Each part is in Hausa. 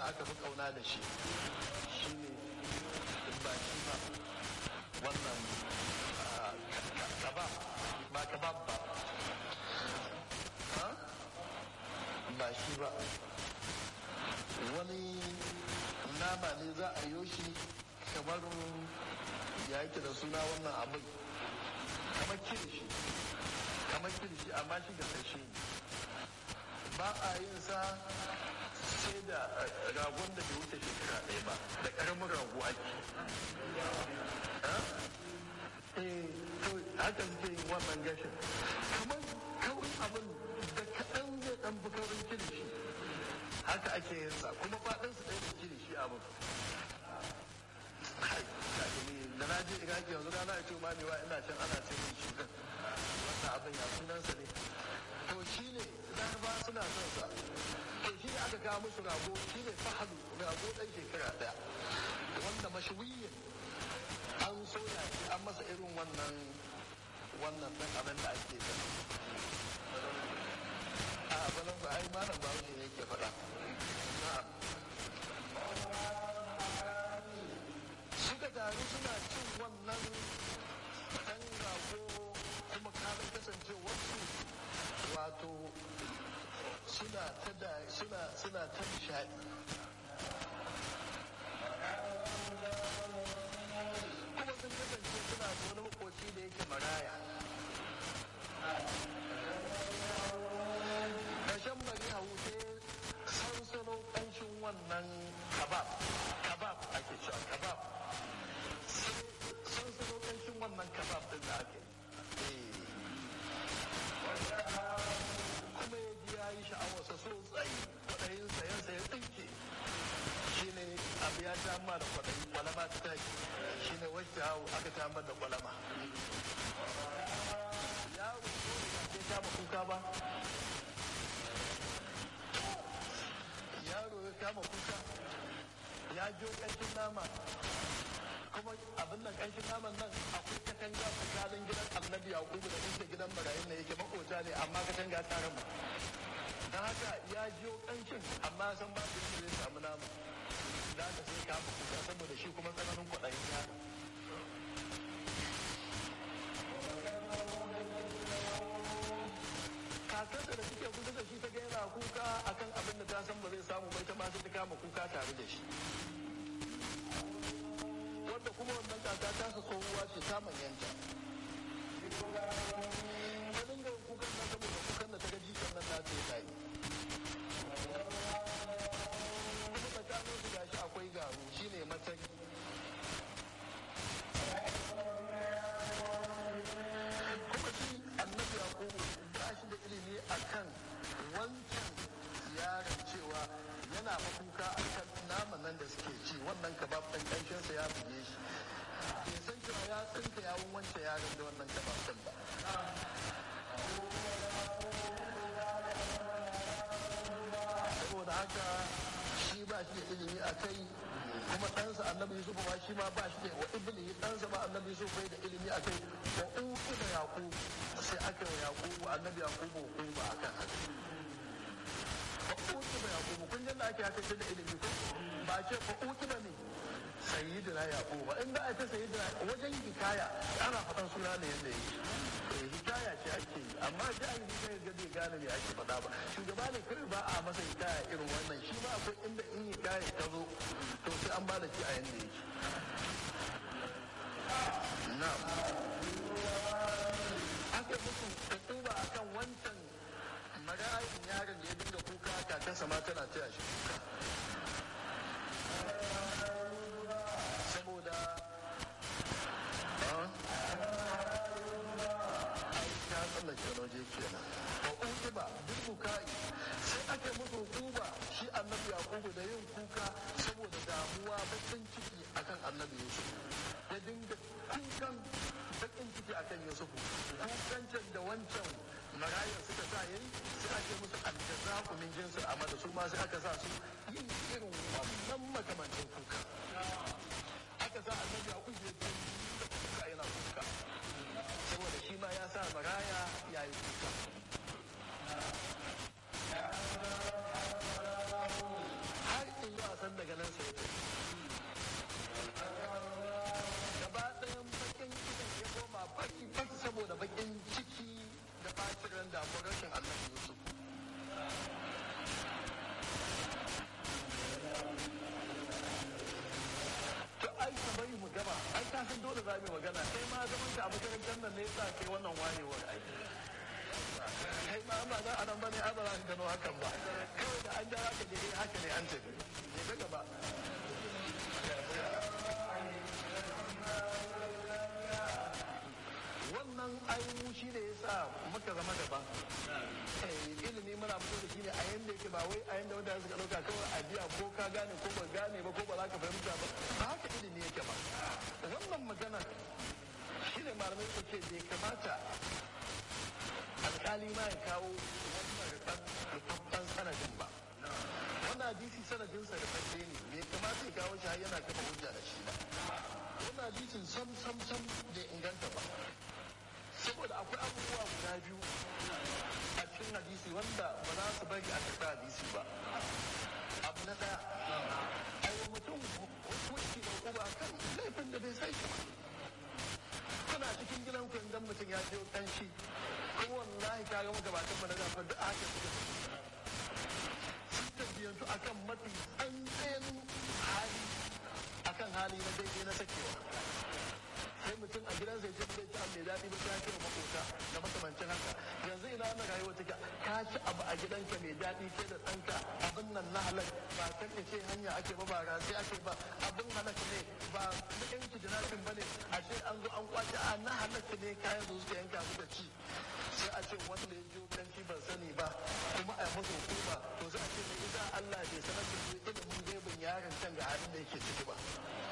aka fi kauna da shi shi ne ba shi ba wannan kabab ba kabab ba ba shi ba wani nama ne za a yi shi kamar ya yake da suna wannan abin kamar kirishi kamar kirishi amma shi ga sashe ne ba a yin sa sai da ragon da bai wuce shekara ɗaya ba da ƙaramin rago ake eh to haka suke yin wannan gashin kamar kawai abin da kaɗan zai ɗan fi kaurin kirishi haka ake yin sa kuma faɗin su ɗaya da kirishi abin da na je iraki yanzu na ce ma ne wa ina can ana ce min shi wannan abin ya sunansa ne to shi ne laraba suna son sa to shi ne aka kawo musu rago shi ne fahalu rago ɗan shekara ɗaya wanda mashawiyin an soya shi an masa irin wannan wannan ɗan abin da ake da a balan ba ai malam ba wuce ne yake faɗa na'am suka taru suna cin wannan ɗan rago kuma kamin kasancewarsu wato suna ta da suna suna ta nishaɗi kuma sun kasance suna da wani makoci da yake maraya ƙarshen bari hau sai sansano ƙanshin wannan kabab kabab ake cewa kabab sansano ƙanshin wannan kabab ɗin da ake kuma ya ji ya yi sha'awarsa sosai kwaɗayin sayansa ya tsinke shi ne abu ya ta da kwaɗayi kwalama ta tashi shi ne wacce hau aka ta da kwalama yaro ko da ke kama kuka ba yaro ya kama kuka ya jo ƙanshin nama kuma abin nan ƙanshin naman nan akwai katanga tsakanin gidan annabi yakubu da inda gidan barayin na yake makota ne amma katanga ta rama don haka ya jiyo ƙanshin amma san ba su zai samu nama da haka sai kama kuka saboda shi kuma tsananin kwaɗayin yaro kakarsa da suke kusa da shi ta ga yana kuka akan abin da ta san ba zai samu bai ta ma sai ta kama kuka tare da shi wanda kuma wannan kaka ta sa tsohuwa ce ta manyanta ta dinga kukan nan saboda kukan da ta ga jikan nan ta ce ta yi kuma tsakanin su gashi akwai garu shine matari kuma shi annabi yakubu ba shi da ilimi akan wancan yaron cewa yana makuka a kan naman nan da suke ci wannan kabab ɗin ƙanshinsa ya buge shi bai san cewa ya tsinka yawon wancan yaron da wannan kabab ɗin ba saboda haka shi ba shi da ilimi a kai kuma ɗansa annabi yusuf ma shi ma ba shi da wa ibni ɗansa ma annabi yusuf bai da ilimi a kai wa uku da yaƙubu sai aka yi wa yaƙubu annabi yaƙubu hukuma akan haka fa'uki ba yaƙubu kun da ake haka da ilimi ko ba ce fa'uki ba ne sayyidina yaƙubu ba in da a ce sayyidina wajen hikaya ana faɗan suna ne yadda yake eh hikaya ce ake yi amma jahili sai ga bai gane me ake faɗa ba shugaba ne kai ba a masa hikaya irin wannan shi ba akwai inda in hikaya ta zo to sai an ba da shi a yanda yake na'am aka musu tattauba akan wancan magayin yaron da ya dinga kuka kakansa ma tana taya shi kuka saboda ai ta tsallake waje kenan wa uqiba bil bukai sai aka musu hukuma shi annabi yaqubu da yin kuka saboda damuwa bakin ciki akan annabi yusuf ya dinga kukan bakin ciki akan yusufu kukancin da wancan marayar suka sa yayi sai ake musu aljazaku min jinsin amada su ma sai aka sa su yin irin wannan makamancin kuka aka sa annabi a kuje da kuka yana kuka saboda shi ma ya sa maraya ya yi kuka har ila zuwa san daga nan sai gaba ɗayan bakin idan ya koma baki baki saboda bakin ciki da bacin ran damuwar rashin annabi yusuf to ai ka bari mu gama ai ka san dole za mu yi magana kai ma zaman ka a makarantar nan ne yasa kai wannan wayewar ai kai ma ba za a nan bane ai ba za ka gano hakan ba kawai da an ja ka je eh haka ne an tafi ne ka gaba wannan ainihin shi ne ya sa muka zama daban ilimi muna fito da shi ne a yanda yake ba wai a yanda wanda suka ɗauka kawai a biya ko ka gane ko ba gane ba ko ba za ka fahimta ba ba haka ilimi yake ba wannan magana shi ne malamai su ce bai kamata alkali ma ya kawo wannan rufaffen sanadin ba wannan hadisi sanadinsa rufaffe ne bai kamata ya kawo shi har yana kafa hujja da shi ba wannan hadisin sam sam sam bai inganta ba saboda akwai abubuwa guda biyu a cikin hadisi wanda ba za su bari a karɓi hadisi ba abu na ɗaya aiwa mutum hukunci da uba kan laifin da bai sai shi ba kuna cikin gidan ku idan mutum ya je kanshi kuma wallahi ka ga magabatan mu na gafar da aka suka sun tabbiyantu akan mafi tsantsayen hali akan hali na daidai na sakewa sai mutum a gidansa ya ce bai ci abu mai daɗi ba sai ya ce wa makota da makamancin haka yanzu ina wannan rayuwa take ka ci abu a gidanka mai daɗi ke da ɗanka abin nan na halal ba kan ce hanya ake ba ba sai ake ba abin halak ne ba na yanki jinafin ba ne a ce an zo an kwace a na halak ne kayan su suka yanka suka ci sai a ce wanda ya jiyo kanci ban sani ba kuma a masa hukuma to sai a ce mai ita Allah bai sanar da su ilimin gaibin yaron can ga halin da yake ciki ba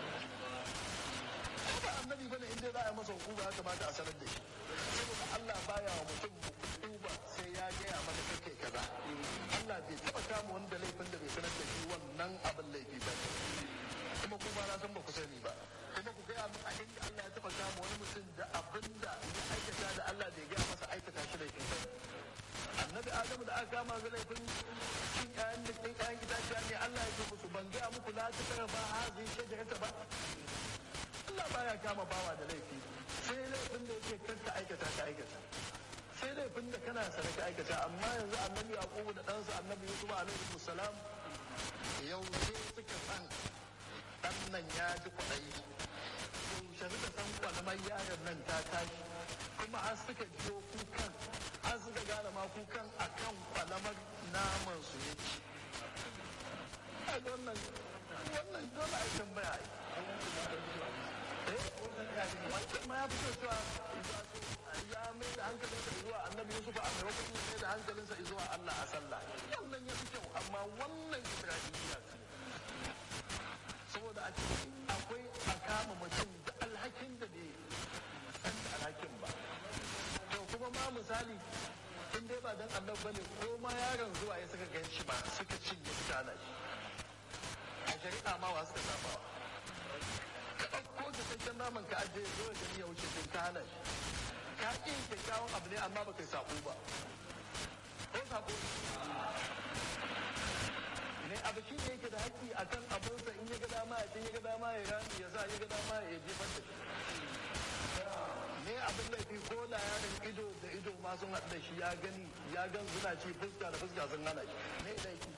ba annabi bane in dai za a masa hukuma ya kamata a sanar da shi saboda Allah baya wa mutum hukuma sai ya gaya maka kake kaza Allah bai taba kama wanda laifin da bai sanar da shi wannan abin laifi ba kuma kuma na san ba ku sani ba kuma ku gaya min a inda Allah ya taba kama wani mutum da abin da ya aikata da Allah bai gaya masa aikata shi laifin ba annabi adamu da aka kama ga laifin cin ƴaƴan da cin ƴaƴan itaciya ne Allah ya ce musu ban gaya muku la ta tara ba hazi shajarata ba Allah baya kama bawa da laifi sai laifin da yake kanka aikata ka aikata sai laifin da kana sane ka aikata amma yanzu annabi yaqubu da ɗansa annabi yusuf alaihi salam yau sai suka san ɗan nan ya ji kwaɗayi yaushe suka san kwalamar yaron nan ta tashi kuma an suka jiyo kukan an suka gane ma kukan akan kwalamar naman su ya ci wannan wannan dole a tambaya wancan ma ya fi cewa ya mai da hankalinsa zuwa annabi yusuf a maimakon ya mai da hankalinsa zuwa allah a sallah wannan ya fi kyau amma wannan isra'iliya ce saboda a cikin akwai a kama mutum da alhakin da bai san da alhakin ba to kuma ma misali in dai ba dan annabi bane ko ma yaron zuwa ya suka gan shi ba suka cinye suka hana shi a shari'a ma wa suka saba wa ko da tantan naman ka aje zo da ya wuce sun ka hana shi ka ƙi kyakkyawan abu ne amma ba kai sako ba ko sako ne abu shi ne yake da haƙƙi a kan abinsa in ya ga dama ya ce ya ga dama ya rami ya sa ya ga dama ya jefar da shi ne abin laifi ko da yaron ido da ido ma sun haɗu da shi ya gani ya gan suna ci fuska da fuska sun hana shi ne laifi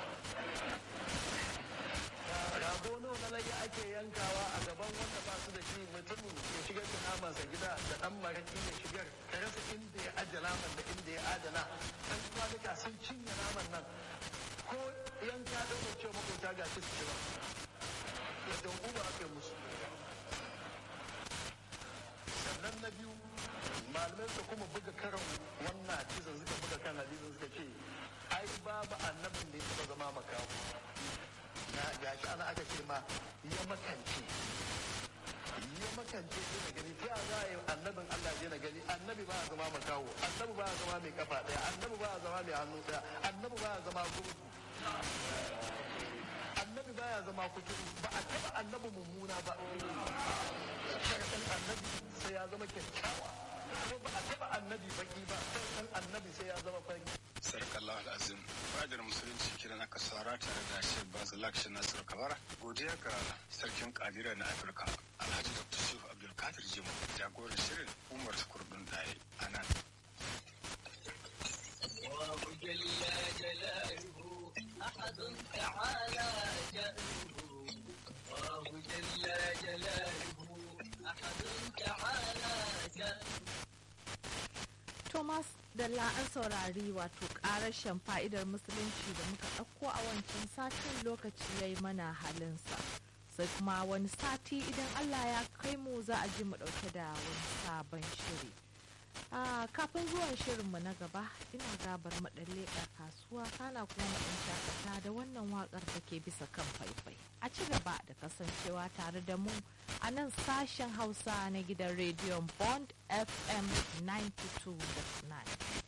rago nawa na lage ake yankawa a gaban wanda ba su da shi mutumin ya shigar da namansa gida da dan maraki ya shigar ka rasa inda ya ajiye naman da inda ya adana dan kwanuka sun cinye naman nan ko yanka don mu ce makota ga shi su ci ba yadda hukuma aka yi musu sannan na biyu malamai su kuma buga karan wannan hadisin suka buga kan hadisin suka ce ai babu annabin da ya taɓa zama makawo na gashi ana aka ce ma ya makance ya makance sai na gani ta za a yi annabin Allah je na gani annabi ba a zama makawo annabi ba a zama mai kafa daya annabi ba a zama mai hannu daya annabi ba a zama gurgu annabi ba ya zama kuturu ba a taba annabi mummuna ba sharaɗin annabi sai ya zama kyakkyawa ko ba a taba annabi baki ba sharaɗin annabi sai ya zama fari sarkallah azim fadar musulunci kiran aka sara tare da shek bazalak shi nasir kabara godiya ga sarkin kadira na afirka alhaji dr shehu abdulkadir jimu jagoran shirin umar kurdun daye a nan جل جلاله أحد تعالى شأنه الله جل جلاله أحد تعالى شأنه Thomas Dalla an saurari wato ƙarashen fa'idar musulunci da muka ɗauko a wancan satin lokaci ya yi mana halinsa. Sai kuma wani sati idan Allah ya kai mu za a ji mu ɗauke da wani sabon shiri. Ah, kafin zuwan shirinmu na gaba ina gabar maɗalle a kasuwa kana kuma maɗan shakata da wannan waƙar da ke bisa kan faifai. A ci gaba da kasancewa tare da mu a nan sashen Hausa na gidan rediyon Bond FM 92.9.